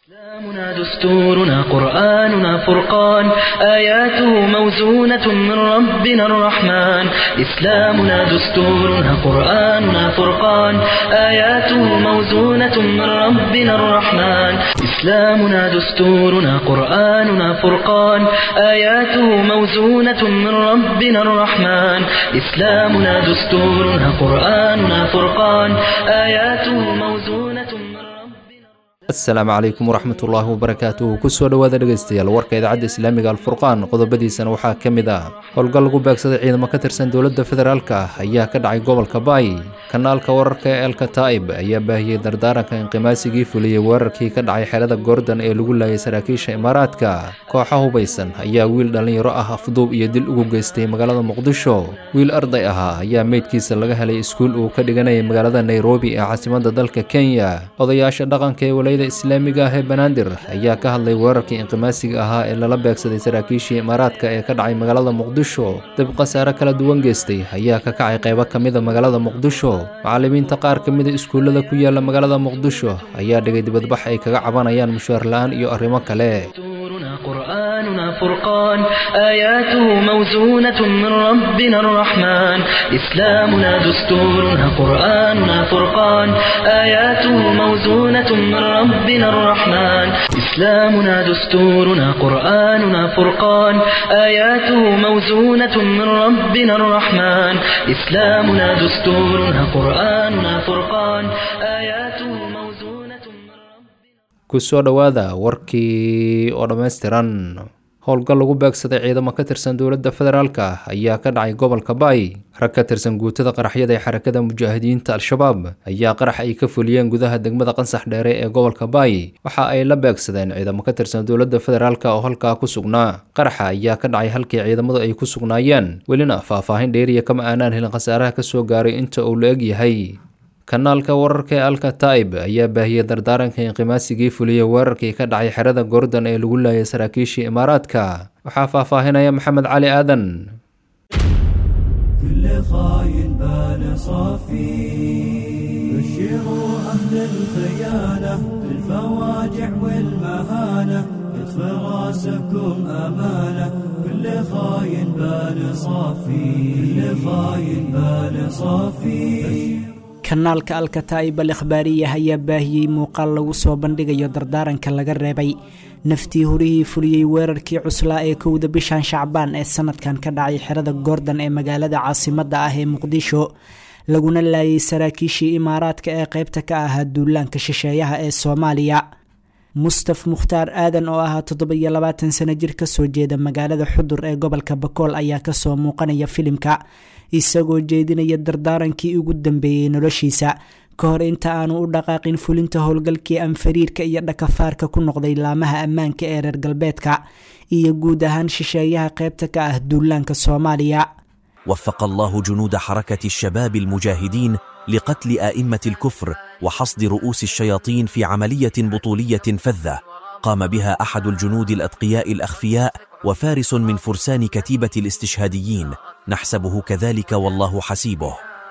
إسلامنا دستورنا قرآننا فرقان آياته موزونة من ربنا الرحمن إسلامنا دستورنا قرآننا فرقان آياته موزونة من ربنا الرحمن إسلامنا دستورنا قرآننا فرقان آياته موزونة من ربنا الرحمن إسلامنا دستورنا قرآننا فرقان آياته موزونة من ربنا asalaamu calaykum waraxmatullaahi wabarakaatuhu kusoo dhowaada dhegaystayaal warka idaacadda islaamiga alfurqaan qodobadiisana waxaa ka mid ah howlgal lagu beegsaday ciidamo ka tirsan dowladda federaalka ayaa ka dhacay gobolka baay kanaalka wararka ee elka taa'ib ayaa baahiyey dardaaranka inqimaasigii fuliyey weerarkii ka dhacay xerada goordon ee lagu laayay saraakiisha imaaraadka kooxa hubaysan ayaa wiil dhallinyaro ah afduub iyo dil ugu geystay magaalada muqdisho wiil arday ahaa ayaa meydkiisa laga helay iskuul uu ka dhiganayay magaalada nairobi ee caasimadda dalka kenya odayaasha dhaqanka ee walayada islaamiga ah ee banaadir ayaa ka hadlay weerarkii inqimaasiga ahaa ee lala beegsaday saraakiishii imaaraadka ee ka dhacay magaalada muqdisho dib khasaare kala duwan geystay ayaa ka kacay qaybo ka mida magaalada muqdisho macallimiinta qaar ka mida iskuullada ku yaala magaalada muqdisho ayaa dhigay dibadbax ay kaga cabanayaan mushaar la-aan iyo arrimo kale دستورنا قرآننا فرقان آياته موزونة من ربنا الرحمن إسلامنا دستورنا قرآننا فرقان آياته موزونة من ربنا الرحمن إسلامنا دستورنا قرآننا فرقان آياته موزونة من ربنا الرحمن إسلامنا دستورنا قرآننا فرقان آياته موزونة من ربنا kusoo dhowaada warkii oo dhammaystiran howlgal lagu beegsaday ciidamo ka tirsan dowladda federaalka ayaa ka dhacay gobolka baay rag ka tirsan guutada qaraxyada ee xarakada mujaahidiinta al-shabaab ayaa qarax ay ka fuliyeen gudaha degmada qansax dheere ee gobolka baay waxa ay la beegsadeen ciidamo ka tirsan dowladda federaalka oo halkaa ku sugnaa qaraxa ayaa ka dhacay halkii ciidamadu ay ku sugnaayeen welina faahfaahin dheeriya kama aanaan helin khasaaraha kasoo gaaray inta uu la eg yahay kanaalka wararka ee alka taa'ib ayaa baahiyey dardaaranka inqimaasigii fuliyey weerarkii ka dhacay xerada goordon ee lagu laayay saraakiishii imaaraadka waxaa faahfaahinaya maxamed cali aadan كل خاين بال صافي بشروا أهل الخيانة بالفواجع والمهانة يطفي راسكم أمانة كل خاين بال صافي كل خاين بال صافي kanaalka alkataa'ib al ikhbaariya ayaa baahiyey muuqaal lagu soo bandhigayo dardaaranka laga reebay naftii horihii fuliyey weerarkii cuslaa ee kowda bishan shacbaan ee sanadkan ka dhacay xerada goordon ee magaalada caasimadda ah ee muqdisho laguna laayay saraakiishii imaaraadka ee qaybta ka ahaa duulaanka shisheeyaha ee soomaaliya mustaf mukhtaar aadan oo ahaa toddoba-iyo labaatan sano jir kasoo jeeda magaalada xudur ee gobolka bakool ayaa kasoo muuqanaya filimka isagoo jeedinaya dardaarankii ugu dambeeyey noloshiisa ka hor inta aanu u dhaqaaqin fulinta howlgalkii anfariirka iyo dhakafaarka ku noqday laamaha ammaanka ee reer galbeedka iyo guud ahaan shisheeyaha qaybta ka ah duulaanka soomaaliya وفق الله جنود حركة الشباب المجاهدين لقتل آئمة الكفر وحصد رؤوس الشياطين في عملية بطولية فذة قام بها أحد الجنود الأتقياء الأخفياء وفارس من فرسان كتيبة الاستشهاديين نحسبه كذلك والله حسيبه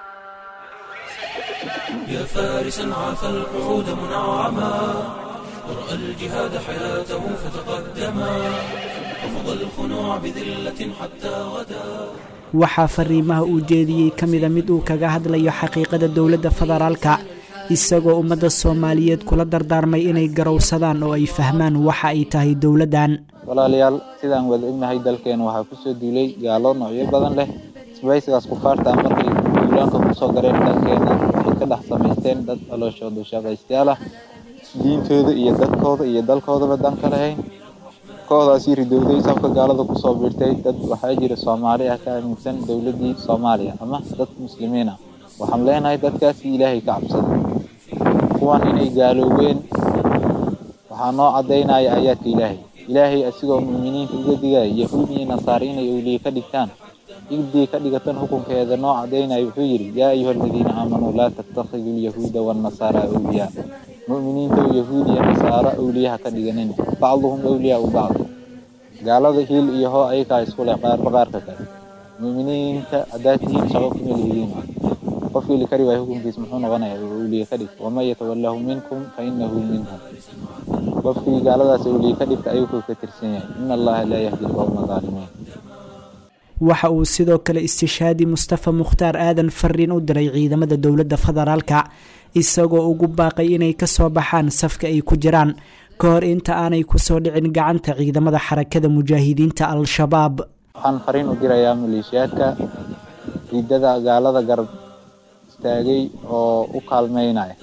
يا فارسا عاف القعود منعما ورأى الجهاد حياته فتقدما رفض الخنوع بذلة حتى غدا waxaa fariimaha uu jeediyey ka mida mid uu kaga hadlayo xaqiiqada dowladda federaalka isagoo ummadda soomaaliyeed kula dardaarmay inay garowsadaan oo ay fahmaan waxa ay tahay dowladdan walaalayaal sidaan wada ognahay dalkeena waxaa kusoo duulay gaalo noocyo badan leh isbaysigaas kufaarta ah markay duulaanka kusoo gareen dalkeena waxay ka dhex samaysteen dad calooshooda shaqaystayaal ah diintooda iyo dadkooda iyo dalkoodaba dan ka lahayn kooxdaasii ridowday safka gaalada kusoo biirtay dad waxaa jira soomaali ah ka aaminsan dowladdii soomaaliya ama dad muslimiin ah waxaan leenahay dadkaasi ilaahay ka cabsada kuwan inay gaaloobeen waxaa noo caddaynaya aayaadka ilaahay ilaahay asigoo mu'miniinta uga digaya yahuud iyo nasaare inay owliye ka dhigtaan igdii ka dhigatan xukunkeeda noo caddaynaya wuxuu yidhi yaa ayuha aladiina aamanuu laa tattakhiduu alyahuuda waannasaara awliyaa mu'miniinta yahuud iyo nasaaro awliyaha ka dhiganin bacduhum awliyaau bacd gaalada hiil iyo hoo ayakaa isku leh qaarba qaarka kale mu'miniinta haddaad tihiin shaqo kuma lihidiin qofkii li kari waaya hukunkiis muxuu noqonayaa awliye ka dhig waman yatawallahu minkum fa inahu minhum qofkii gaaladaas awliye ka dhigta ayuu ka tirsan yahay in allaha laa yahdi alqowma aalimiin waxa uu sidoo kale istishaadi mustafa mukhtaar aadan fariin u diray ciidamada dowladda federaalka isagoo ugu baaqay inay kasoo baxaan safka ay ku jiraan ka hor inta aanay kusoo dhicin gacanta ciidamada xarakada mujaahidiinta al-shabaab waxaan fariin u dirayaa maleeshiyaadka riidada gaalada garab istaagay oo u kaalmeynaya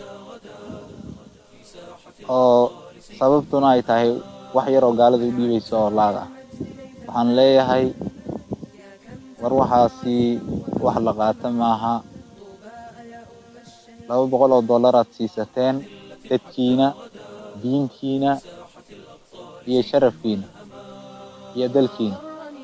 oo sababtuna ay tahay wax yar oo gaalada u dhiibayso oo laag ah waxaan leeyahay war waxaasi wax la qaata maaha laba boqol oo dollar aad siisateen dadkiina diinkiina iyo sharafkiina iyo dalkiina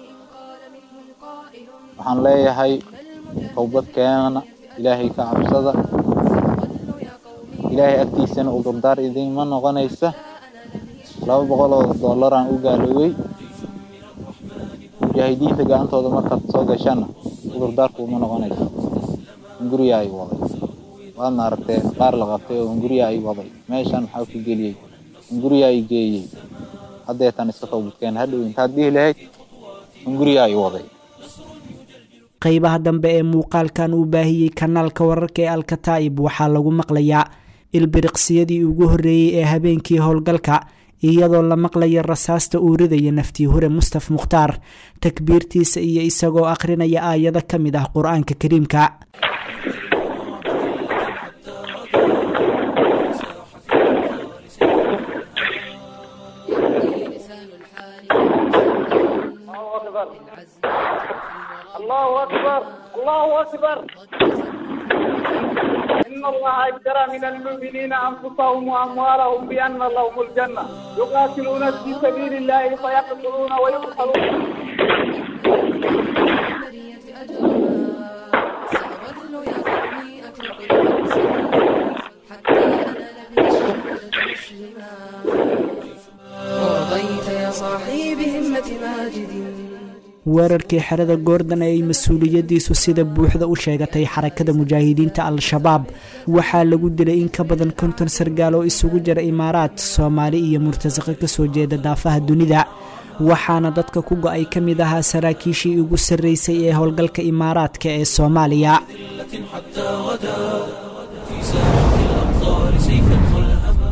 waxaan leeyahay towbad keenana ilaahay ka cabsada ilaahay agtiisana udurdaar idinma noqonaysa laba boqol oo dollaraan u gaaloowey mujaahidiinta gacantooda markaad soo gashana udurdaarku uma noqonaysa hunguriya ay waday waadna aragtee qaar la qabtay oo hunguriya ay waday meeshan maxaa ku geliyey hunguriya ay geeyey haddeetan iska toobadkeen hadhow intaad dhihi lahayd hunguriya ay waday qeybaha dambe ee muuqaalkan uu baahiyey kanaalka wararka ee alkataa'ib waxaa lagu maqlayaa ilbiriqsiyadii ugu horreeyey ee habeenkii howlgalka iyadoo la maqlaya rasaasta uu ridaya naftii hure mustaf mukhtaar takbiirtiisa iyo isagoo akhrinaya aayado ka mid ah qur-aanka kariimka الله أكبر الله أكبر إن الله اشترى من المؤمنين أنفسهم وأموالهم بأن لهم الجنة يقاتلون في سبيل الله فيقتلون ويقتلون ورضيت يا صاحي بهمة ماجد weerarkii xerada goordon ee ay mas-uuliyadiisu sida buuxda u sheegatay xarakada mujaahidiinta al-shabaab waxaa lagu dilay in ka badan konton sargaal oo isugu jira imaaraad soomaali iyo murtasaqo kasoo jeeda daafaha dunida waxaana dadka ku go-ay ka mid ahaa saraakiishii ugu sarreysay ee howlgalka imaaraadka ee soomaaliya حتى غدا في ساحة الأمطار سيفا ملهما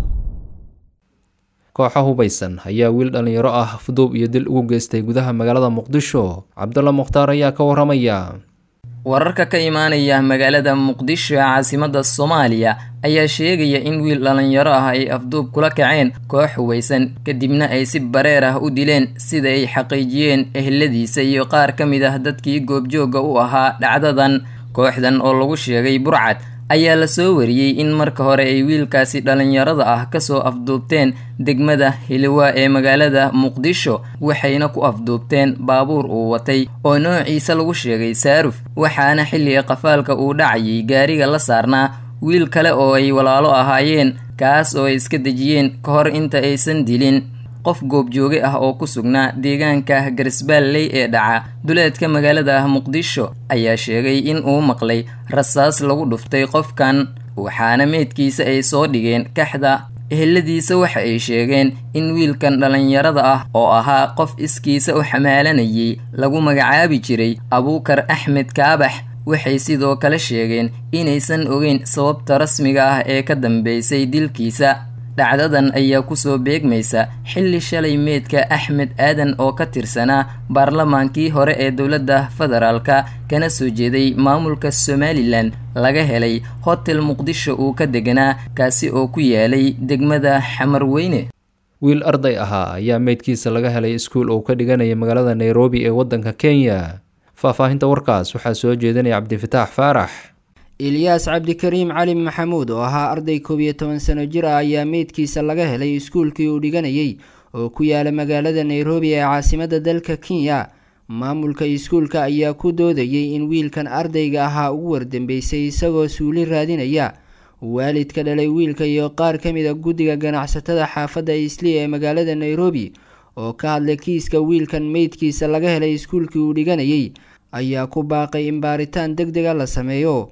kooxa hubaysan ayaa wiil dhallinyaro ah fuduub iyo dil ugu geystay gudaha magaalada muqdisho cabdulla mukhtaar ayaa ka waramaya wararka ka imaanaya magaalada muqdisho ee caasimada soomaaliya ayaa sheegaya in wiil dhallinyaro ah ay afduub kula kaceen koox hubaysan kadibna ay si bareer ah u dileen sida ay xaqiijiyeen eheladiisa iyo qaar ka mid ah dadkii goobjooga u ahaa dhacdadan kooxdan oo lagu sheegay burcad ayaa la soo wariyey in marka hore ay wiilkaasi dhallinyarada ah kasoo afduubteen degmada hiliwa ee magaalada muqdisho waxayna ku afduubteen baabuur uu watay oo noociisa lagu sheegay saaruf waxaana xilliga qafaalka uu dhacayay gaariga la saarnaa wiil kale oo ay walaalo ahaayeen kaas oo ay iska dejiyeen ka hor inta aysan dilin qof goobjooge ah oo ku sugnaa deegaanka garisbaalley ee dhaca duleedka magaalada muqdisho ayaa sheegay in uu maqlay rasaas lagu dhuftay qofkan waxaana meydkiisa ay soo dhigeen kaxda eheladiisa waxa ay sheegeen in wiilkan dhallinyarada ah oo ahaa qof iskiisa u xamaalanayay lagu magacaabi jiray abuukar axmed kaabax waxay sidoo kale sheegeen inaysan ogeyn sababta rasmiga ah ee ka dambeysay dilkiisa dhacdadan ayaa kusoo beegmaysa xilli shalay meedka axmed aadan oo ka tirsanaa baarlamaankii hore ee dowladda federaalka kana soo jeeday maamulka somalilan laga helay hotel muqdisho uu ka deganaa kaasi oo ku yaalay degmada xamarweyne wiil arday ahaa ayaa meydkiisa laga helay iskuul uu ka dhiganaya magaalada nairobi ee waddanka kenya faahfaahinta warkaas waxaa soo jeedinaya cabdifataax faarax ilyaas cabdikariim cali maxamuud oo ahaa arday koob iyo toban sano jir ah ayaa meydkiisa laga helay iskuulkii uu dhiganayay oo ku yaala magaalada nairobi ee caasimadda dalka kenya maamulka iskuulka ayaa ku doodayay in wiilkan ardayga ahaa ugu wardambeysay isagoo suuli raadinaya waalidka dhalay wiilka iyo qaar ka mid a guddiga ganacsatada xaafadda isli ee magaalada nairobi oo ka hadlay kiiska wiilkan meydkiisa laga helay iskuulkii uu dhiganayay ayaa ku baaqay in baaritaan deg dega la sameeyo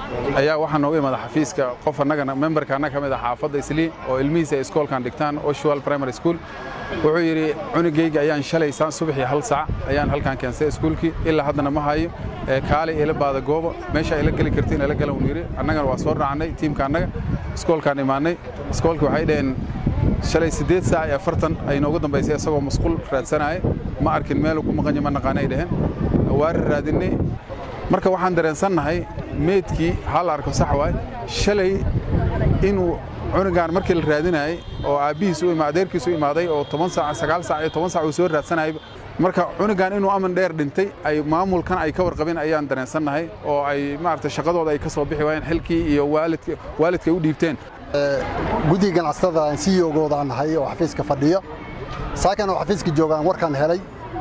ayaa waxaa nooga imada xafiiska qof annagana memberka annaga ka mid ah xaafadda islii oo ilmihiisa ay iskoolkan dhigtaan oshual primary school wuxuu yidhi cunugayga ayaan shalay subaxii hal sac ayaan halkaan keensay iskuulkii ilaa haddana ma hayo kaalay ila baada goobo meesha ayla geli kartiin ila galan uu yidhi annagana waa soo raacnay tiimka annaga iskoolkaan imaannay iskoolkii waxay dhaheen shalay siddeed saac iyo afartan ay noogu dambaysay isagoo masquul raadsanaya ma arkin meeluu ku maqanya ma naqaana ay dhaheen waari raadinnay marka waxaan dareensannahay meedkii hal arko sax waay shalay inuu cunugaan markii la raadinayay oo aabbihiis u ima adeerkiis u imaaday oo toban saac sagaal saac iyo toban saac uu soo raadsanayay marka cunugaan inuu aman dheer dhintay ay maamulkan ay ka warqabeen ayaan dareensannahay oo ay maaragtay shaqadooda ay ka soo bixi waayeen xilkii iyo waalidka waalidka ay u dhiibteen guddiga ganacsatada aan sii yogoodaan nahay oo xafiiska fadhiyo saakan oo xafiiska joogaan warkaan helay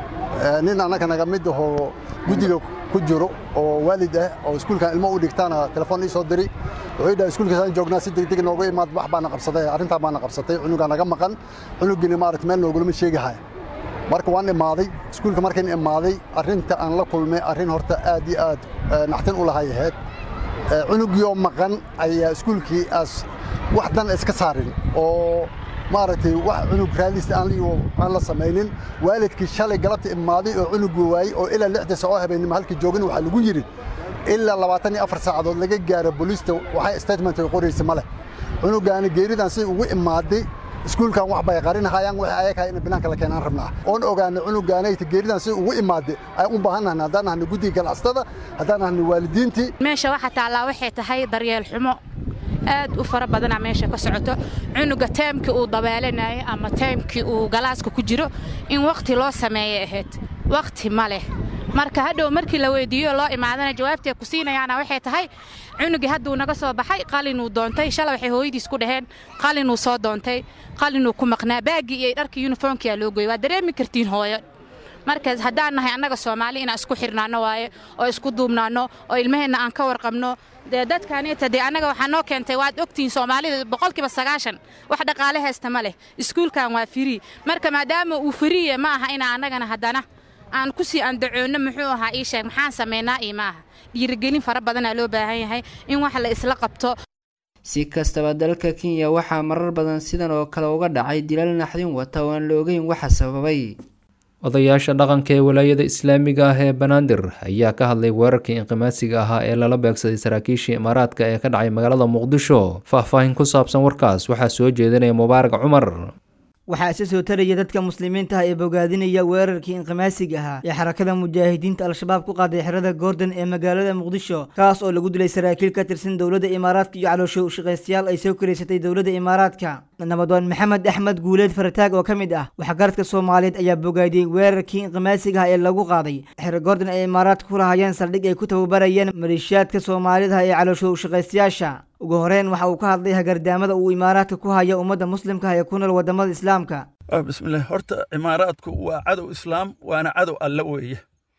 nin annaga naga mid ahoo guddiga ku jiro oo waalid ah oo iskuulkan ilmo u dhigtaana telefoon ii soo diri wuxuu dhahay iskuulkaasaan joognaa si degdeg nooga imaad wax baana qabsaday arrintaa baana qabsatay cunugaa naga maqan cunugiina maaragta meel noogulama sheegahaya marka waan imaaday iskuulka markayn imaaday arrinta aan la kulmay arrin horta aad iyo aad naxtin u lahay ahayd cunugiioo maqan ayaa iskuulkii aas wax dan iska saarin oo maaragtay wax cunug raadista aan la samaynin waalidkii shalay galabta imaaday oo cunugii waayey oo ilaa lixda sacoo habeennimo halkii joogin waxaa lagu yidhi ilaa labaatan iyo afar saacadood laga gaaro booliista waxay statement ay qoraysa ma leh cunugaani geeridan si ugu imaaday iskuulkan wax bay qarinahayaan wixii ayakahay in binaanka la keenaan rabnaa oon ogaanay cunugaanayta geeridan si ugu imaaday ay u baahannahay haddaan nahnay guddiga ganacsatada haddaan nahnay waalidiintii meesha waxaa taallaa waxay tahay daryeel xumo aad u fara badanaa meesha ka socoto cunuga taymkii uu dabeelanayo ama taymkii uu galaaska ku jiro in wakhti loo sameeyay ahayd wakhti ma leh marka hadhow markii la weydiiyo loo imaadana jawaabtay ku siinayaana waxay tahay cunugii hadduu naga soo baxay qalinuu doontay shalay waxay hooyadiis ku dhaheen qalinuu soo doontay qalinuu ku maqnaa baaggii iyo dharkii yuniformkiyaa loo gooyey waa dareemi kartiin hooyo markaas haddaan nahay annaga soomaali inaan isku xirnaanno waaye oo isku duubnaanno oo ilmaheenna aan ka warqabno dee dadkaaniita dee annaga waxaa noo keentay waad ogtihiin soomaalida boqolkiiba sagaashan wax dhaqaale haysta ma leh iskuulkan waa firii marka maadaama uu firiye ma aha inaa annagana haddana aan ku sii andacoonno muxuu ahaa ii sheeg maxaan samaynaa iyo ma aha dhiirigelin fara badanaa loo baahan yahay in wax la isla qabto si kastaba dalka kenya waxaa marar badan sidan oo kale uga dhacay dilal naxdin wata oo aan la ogeyn waxa sababay odayaasha dhaqanka ee walaayada islaamiga ah ee banaadir ayaa ka hadlay weerarkii inqimaadsiga ahaa ee lala beegsaday saraakiishii imaaraadka ee ka dhacay magaalada muqdisho faahfaahin ku saabsan warkaas waxaa soo jeedinaya mubaarak cumar waxaa isa soo taraya dadka muslimiinta ah ee bogaadinaya weerarkii inqimaasiga ahaa ee xarakada mujaahidiinta al-shabaab ku qaaday xerada goordon ee magaalada muqdisho kaas oo lagu dilay saraakiil ka tirsan dowladda imaaraadka iyo caloosho shaqaystayaal ay soo karaysatay dowladda imaaraadka nabadoon maxamed axmed guuleed farataag oo ka mid ah waxgaradka soomaaliyeed ayaa bogaadiyey weerarkii inqimaasiga ah ee lagu qaaday xero goordon ee imaaraadka ku lahayeen saldhig ay ku tababarayeen maleeshiyaadka soomaalida ee caloosho shaqaystayaasha ugu horeyn waxa uu ka hadlay hagardaamada uu imaaraadka ku haya ummadda muslimka ah ee ku nool wadamada islaamka bismillaah horta imaaraadku waa cadow islaam waana cadow alle weeye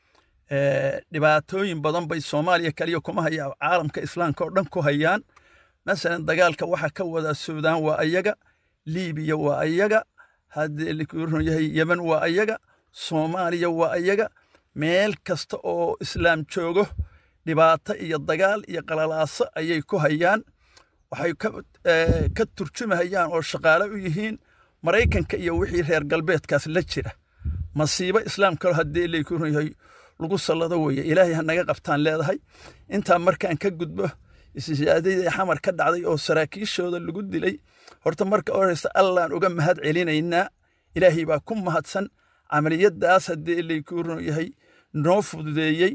dhibaatooyin badan bay soomaaliya kaliya kuma hayaan caalamka islaamka oo dhan ku hayaan masalan dagaalka waxa ka wada suudaan waa ayaga liibiya waa ayaga haddii lakuron yahay yemen waa ayaga soomaaliya waa ayaga meel kasta oo islaam joogo dhibaato iyo dagaal iyo qalalaaso ayay ku hayaan waxay ka turjumahayaan oo shaqaale u yihiin maraykanka iyo wixii reer galbeedkaas la jira masiibo islaamka haddii lakuron yahay lagu sallado weeye ilaahay ha naga qabtaan leedahay intaa markaan ka gudbo isyaadadii xamar ka dhacday oo saraakiishooda lagu dilay horta marka horeysa allaan uga mahad celinaynaa ilaahay baa ku mahadsan camaliyadaas haddii lakuron yahay noo fududeeyey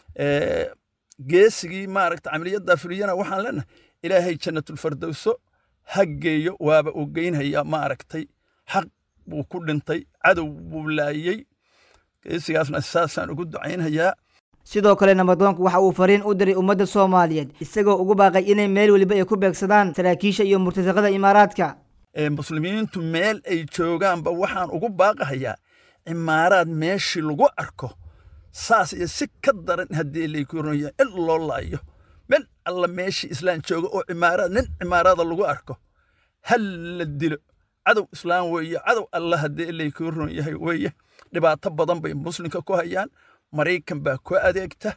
geesigii maaragta camaliyaddaa fuliyana waxaan leenahay ilaahay jannatulfardowso ha geeyo waaba uu geynhayaa maaragtay xaq buu ku dhintay cadow buu laayey geesigaasna saasaan ugu ducaynhayaa sidoo kale nabadoonku waxa uu fariin u diray ummadda soomaaliyeed isagoo ugu baaqay inay meel weliba ay ku beegsadaan saraakiisha iyo murtasaqada imaaraadka muslimiintu meel ay joogaanba waxaan ugu baaqahayaa cimaaraad meeshii lagu arko saas iyo si ka daran haddii laykuronaya in loo laayo meel alla meeshii islaan jooga oo cimaaraad nin cimaarada lagu arko hal la dilo cadow islaam weeye cadow alla haddii laykuron yahay weeye dhibaato badan bay muslimka ku hayaan maraykan baa ku adeegta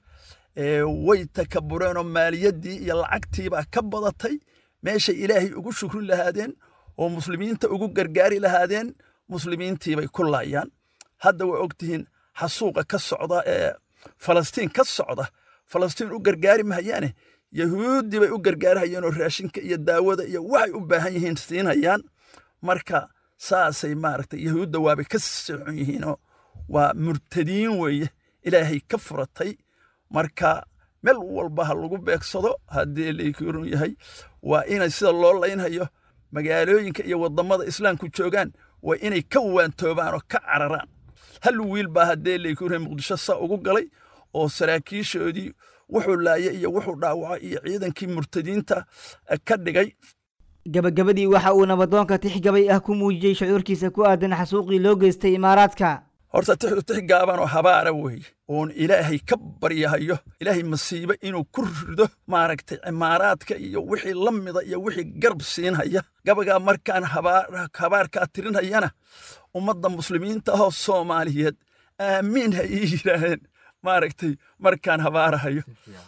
way takabureenoo maaliyaddii iyo lacagtiibaa ka badatay meeshay ilaahay ugu shukri lahaadeen oo muslimiinta ugu gargaari lahaadeen muslimiintiibay ku laayaan hadda way ogtihiin xasuuqa ka socda ee falastiin ka socda falastiin u gargaari mahayaane yahuuddii bay u gargaarhayeen oo raashinka iyo daawada iyo waxay u baahan yihiin siinayaan marka saasay maaragtay yahuudda waabay ka socon yihiinoo waa murtadiin weeye ilaahay ka furatay marka meel walba ha lagu beegsado haddii laykirun yahay waa inay sida loo laynhayo magaalooyinka iyo waddamada islaamku joogaan waa inay ka waantoobaan oo ka cararaan hal wiil baa haddee laykirun muqdisho saa ugu galay oo saraakiishoodii wuxuu laaya iyo wuxuu dhaawacay iyo ciidankii murtadiinta ka dhigay gabagabadii waxa uu nabadoonka tixgabay ah ku muujiyey shucuurkiisa ku aadan xasuuqii loo geystay imaaraadka horta tixdu tix gaabanoo habaara weeye oon ilaahay ka baryahayo ilaahay masiibo inuu ku rido maaragtay cimaaraadka iyo wixii la mida iyo wixii garab siinhaya gabagaa markaan habaarkaa tirinhayana ummadda muslimiinta ahoo soomaaliyeed aamiin ha ii yidhaaheen maaragtay markaan habaarahayo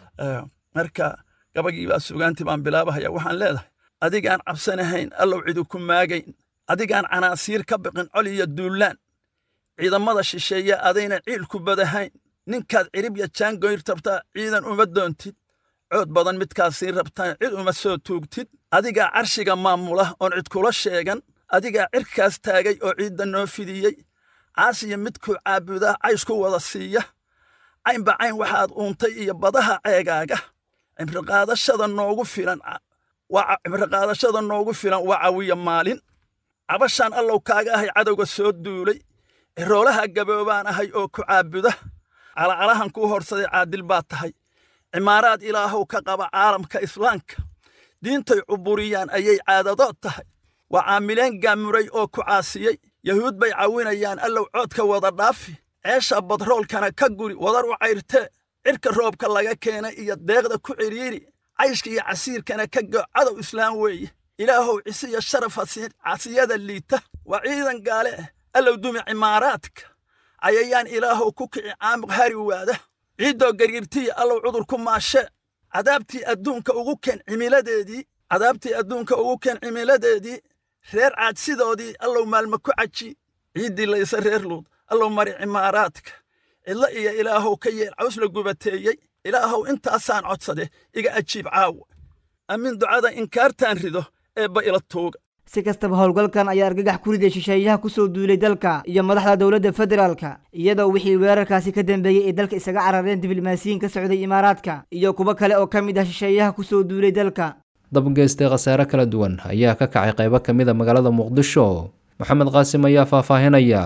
marka gabagii baa sugaantii baan bilaabahaya waxaan leedahay adigaan cabsanahayn allow cidu ku maagayn adigaan canaasiir ka biqin col iyo duullaan ciidamada shisheeye adayna ciilku badahayn ninkaad ciribya jaangoyr rabtaa ciidan uma doontid cood badan midkaad siin rabtaan cid uma soo tuugtid adigaa carshiga maamula oon cid kula sheegan adigaa cirkaas taagay oo ciidda noo fidiyey caasiya midkuu caabudaa cays ku wada siiya caynba cayn waxaad uuntay iyo badaha ceegaaga cimriqaadashada noogu filan cimriqaadashada noogu filan waa cawiya maalin cabashaan allow kaaga ahay cadowga soo duulay ciroolaha gaboobaan ahay oo ku caabuda calacalahan kuu horsaday caadil baad tahay cimaaraad ilaahow ka qaba caalamka islaamka diintay cuburiyaan ayay caadadood tahay waa caamileen gaamuray oo ku caasiyey yahuud bay cawinayaan allow coodka wada dhaafi ceesha badroolkana ka guri wadar u cayrtee cirka roobka laga keenay iyo deeqda ku cidhiiri cayshka iyo casiirkana ka go cadow islaam weeye ilaahow cisi iyo sharaf casiyada liita waa ciidan gaale ah allow dumi cimaaraadka cayayaan ilaahow ku kici caamuq hari waada ciiddoo gariirtiya allow cudur ku maashee cadaabtii adduunka ugu keen cimiladeedii cadaabtii adduunka ugu keen cimiladeedii reer caadsidoodii allow maalma ku caji ciiddii laysa reer luud allow mari cimaaraadka cidlo iyo ilaahow ka yeel caws la gubateeyey ilaahow intaasaan codsade iga ajiib caawa aamin ducada inkaartaan rido eebba ila tuuga si kastaba howlgalkan ayaa argagax ku riday shisheeyaha ku soo duulay dalka iyo madaxda dowladda federaalka iyadoo wixii weerarkaasi ka dambeeyey ay dalka isaga carareen diblomaasiyiin ka socday imaaraadka iyo kuwo kale oo ka mid ah shisheeyaha ku soo duulay dalka dabgeystay khasaare kala duwan ayaa ka kacay qaybo ka mid a magaalada muqdisho maxamed qaasim ayaa faahfaahinaya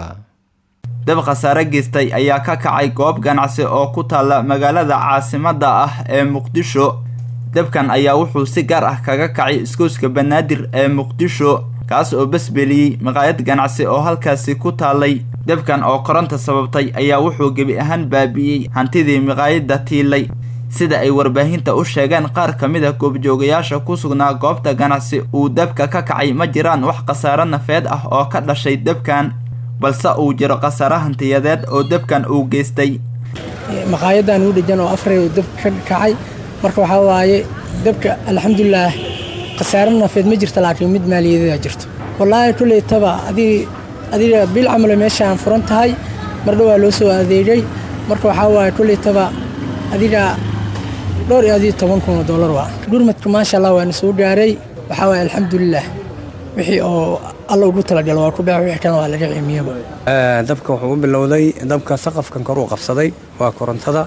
dab khasaare geystay ayaa ka kacay goob ganacsi oo ku taalla magaalada caasimadda ah ee muqdisho dabkan ayaa wuxuu si gaar ah kaga kacay iskooska banaadir ee muqdisho kaas oo basbeliyey maqaayad ganacsi oo halkaasi ku taallay dabkan oo koronta sababtay ayaa wuxuu gebi ahaan baabi'iyey hantidii maqaayadda tiilay sida ay warbaahinta u sheegeen qaar ka mid a goobjoogayaasha ku sugnaa goobta ganacsi uu dabka ka kacay ma jiraan wax khasaare nafeed ah oo ka dhashay dabkan balse uu jiro khasaare hantiyadeed oo dabkan uu geystay maqaayadan uu dhejan oo afray uu dab ka kacay marka waxaa waaye dabka alxamdulilaah khasaare nafeed ma jirta laakiin mid maaliyadeeda jirto wallaahi kuleytaba adii adiga bil camalo meeshaan furan tahay mar dhowaa loo soo adeegay marka waxaa waaye kuleytaba adiga dhowr iyo adiyo toban kun oo dollar waa gurmadka maasha allah waana soo gaaray waxaa waaye alxamdulilaah wixii oo alla ugu talagalo waa ku beex wixii kalena waa laga ciimiyaba dabka wuxuu u bilowday dabka saqafkan koruu qabsaday waa korontada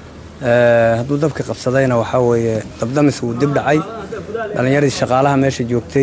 hadduu dabka qabsadayna waxaa weeye dabdamis wuu dib dhacay dhallinyaradii shaqaalaha meesha joogtay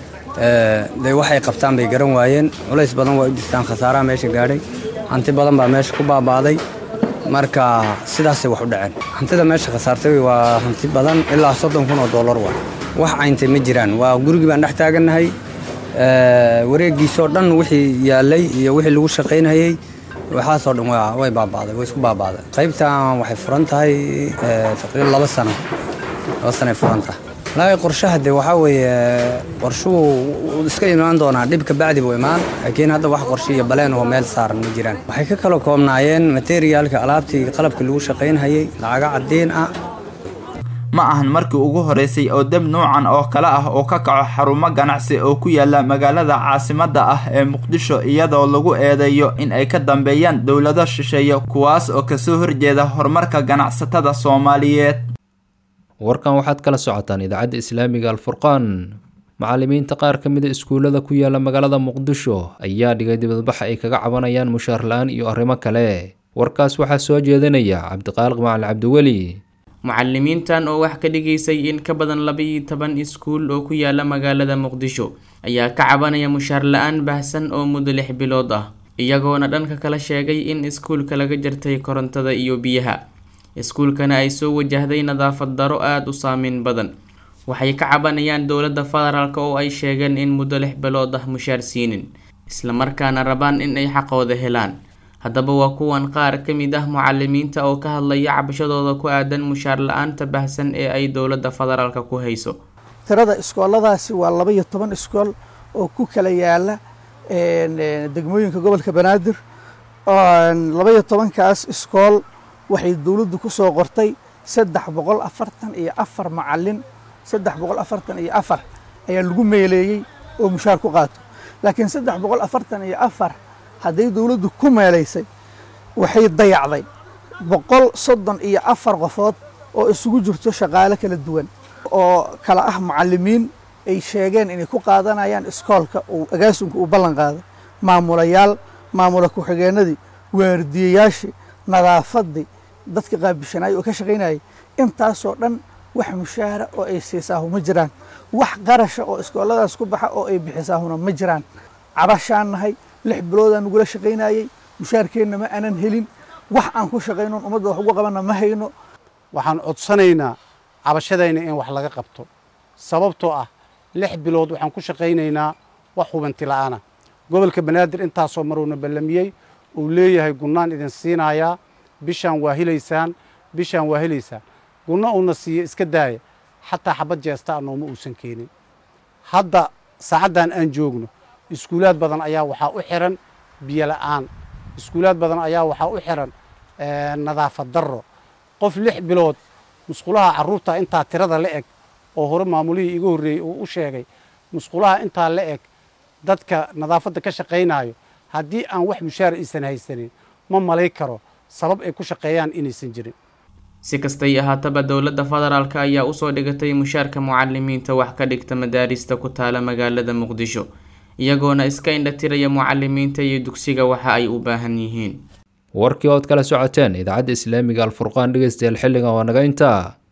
dee waxay qabtaan bay garan waayeen culays badan waa u jirtaan khasaaraha meesha gaadhay hanti badan baa meesha ku baaba'day marka sidaasay wax u dhaceen hantida meesha khasaartay waa hanti badan ilaa soddon kun oo dollar waa wax cayntay ma jiraan waa gurigii baan dhex taagannahay wareegiisoo dhan wixii yaallay iyo wixii lagu shaqaynayey waxaasoo dhan way baaba'day way isku baaba'day qaybtan waxay furan tahay taqriiban laba sano laba sanoay furan tahay wallaahi qorshaha de waxaa weeye qorshuhu wuu iska imaan doonaa dhibka bacdi buu imaan laakiin hadda wax qorshe iyo baleen oo meel saaran ma jiraan waxay ka kala koobnaayeen materiaalka alaabtii qalabkii lagu shaqaynhayay lacaga caddiin ah ma ahan markii ugu horeysay oo deb nuucan oo kale ah oo ka kaco xarumo ganacsi oo ku yaala magaalada caasimadda ah ee muqdisho iyadoo lagu eedeeyo in ay ka dambeeyaan dowlado shisheeye kuwaas oo kasoo horjeeda horumarka ganacsatada soomaaliyeed warkan waxaad kala socotaan idaacadda islaamiga alfurqaan macallimiinta qaar ka mida iskuullada ku yaala magaalada muqdisho ayaa dhigay dibadbax ay kaga cabanayaan mushaar la-aan iyo arrimo kale warkaas waxaa soo jeedinaya cabdiqaaliq macali cabdiweli mucalimiintan oo wax ka dhigaysay in ka badan laba-iyo toban iskuul oo ku yaala magaalada muqdisho ayaa ka cabanaya mushaar la-aan baahsan oo muddo lix bilood ah iyagoona dhanka kala sheegay in iskuulka laga jartay korontada iyo biyaha iskuulkana ay soo wajahday nadaafad daro aada u saameyn badan waxay ka cabanayaan dowladda federaalk oo ay sheegeen in muddo lix bilood ah mushaar siinin islamarkaana rabaan in ay xaqooda helaan haddaba waa kuwan qaar ka mid ah mucalimiinta oo ka hadlaya cabashadooda ku aadan mushaar la-aanta baahsan ee ay dowladda federaalka ku hayso tirada iskooladaasi waa laba iyo toban iskool oo ku kala yaala degmooyinka gobolka banaadir laba iyo tobankaas iskool waxay dowladdu ku soo qortay saddex boqol afartan iyo afar macalin saddex boqol afartan iyo afar ayaa lagu meeleeyey oo mushaar ku qaato laakiin saddex boqol afartan iyo afar hadday dowladdu ku meelaysay waxay dayacday boqol soddon iyo afar qofood oo isugu jirto shaqaale kala duwan oo kala ah macalimiin ay sheegeen inay ku qaadanayaan iskoolka uu agaasunka uu ballan qaaday maamulayaal maamula ku-xigeenadii waardiyayaashii nadaafaddii dadka qaabishanayay oo ka shaqaynayay intaasoo dhan wax mushaara oo ay siisaahu ma jiraan wax qarasha oo iskooladaas ku baxa oo ay bixisaahuna ma jiraan cabashaan nahay lix biloodaan nagula shaqaynayey mushaarkeenna ma aanan helin wax aan ku shaqaynon ummadda wax ugu qabanna ma hayno waxaan codsanaynaa cabashadayna in wax laga qabto sababtoo ah lix bilood waxaan ku shaqaynaynaa wax hubanti la'aana gobolka banaadir intaasoo maruuna ballamiyey uu leeyahay gunnaan idin siinayaa bishaan waa helaysaan bishaan waa helaysaan gunno uuna siiye iska daaya xataa xabad jeesta a nooma uusan keenin hadda saacaddan aan joogno iskuulaad badan ayaa waxaa u xiran biyo la'aan iskuulaad badan ayaa waxaa u xiran nadaafad darro qof lix bilood musqulaha carruurta intaa tirada la eg oo hore maamulihii iga horreeyey uu u sheegay musqulaha intaa la eg dadka nadaafadda ka shaqaynaayo haddii aan wax mushaar aysan haysanin ma malay karo sabab ay ku shaqeeyaan inaysan jirin si kastay ahaataba dowladda federaalk ayaa usoo dhigatay mushaarka mucalimiinta wax ka dhigta madaarista ku taala magaalada muqdisho iyagoona iska indhatiraya mucalimiinta iyo dugsiga waxa ay u baahan yihiin warkii ood kala socoteen idaacadda islaamiga alfurqaan dhegeystayaal xilligan waa naga intaa